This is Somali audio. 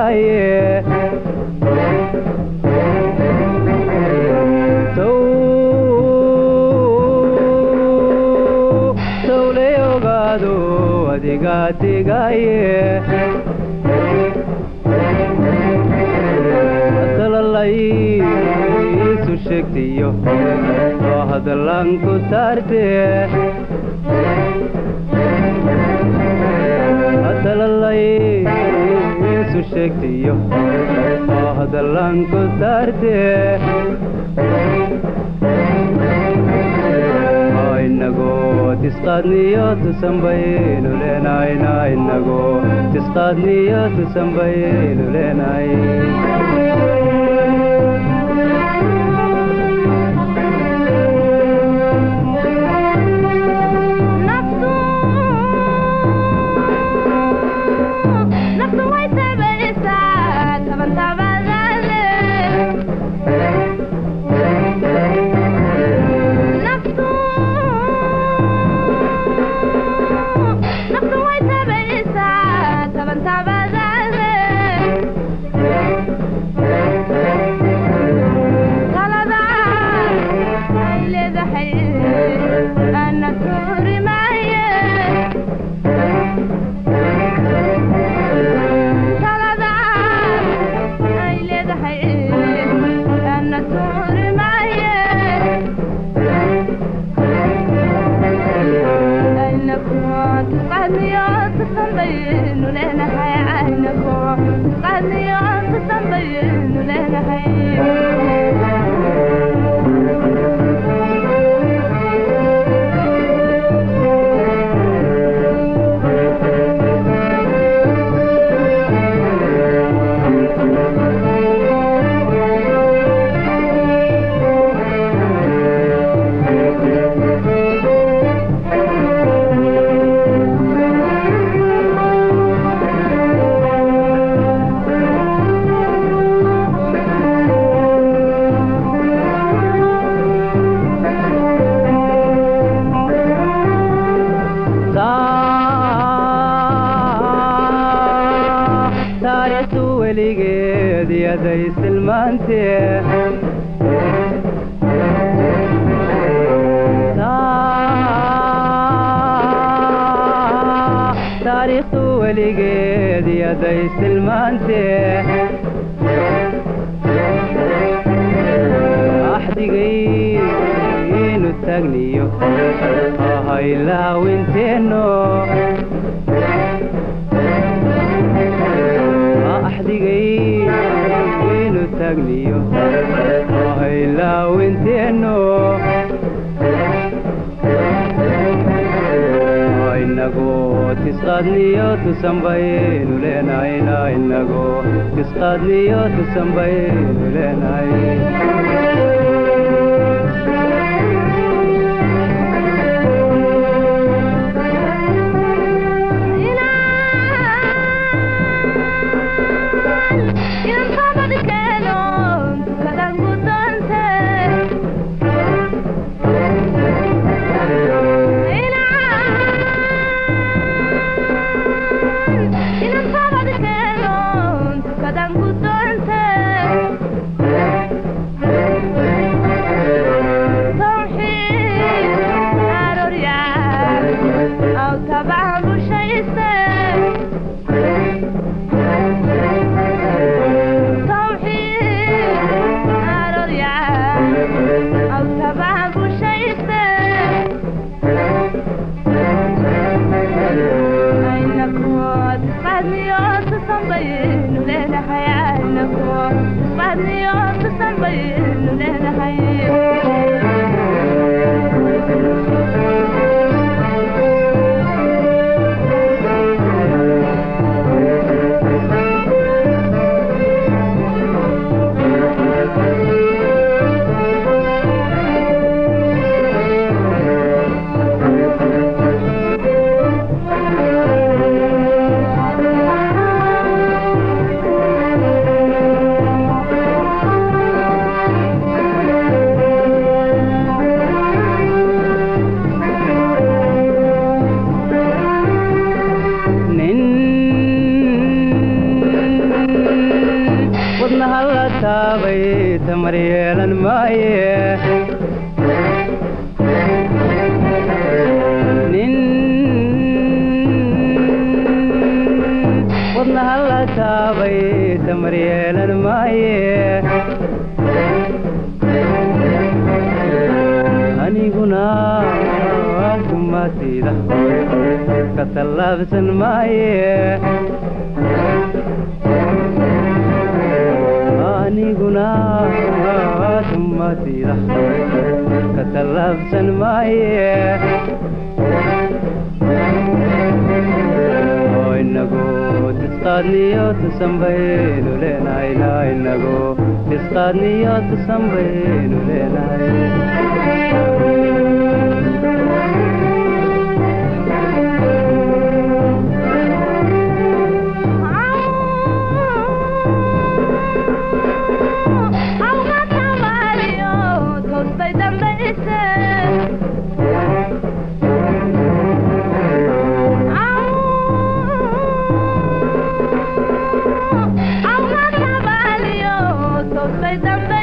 digaaye sawle ogaado adiga digaaye dalalay isu sheegtiyo oo hadallan ku saarte dalalay isu sheegtiyo oo hadallan ku saarte inagoo tisqaadniyo tusanbaynu leenayna inagoo tisqaadniyo tusanbaynu leenay taariikhdu weligeed yaday silmaantee taariikhdu weligeed yaday silmaantee axdigaynu taagniyo ahaylahawinteenno axdigaynu taagniyo ahaylahawinteenno inagoo tisqaadniyo tusanbaynu leenayna inagoo tisqaadniyo tusanbaynu leenay Thank you. wadnaha la taabay tamar yeelan maaye nin wadnaha la taabay tamar yeelan maaye aniguna kumaatida ka tallaabsan maaye aniguna kumaatida ka tallaabsan maaye inagu tisqaadniyo tusanbaynu leenahayna inagu tisqaadniyo tusanbaynu leenahay Say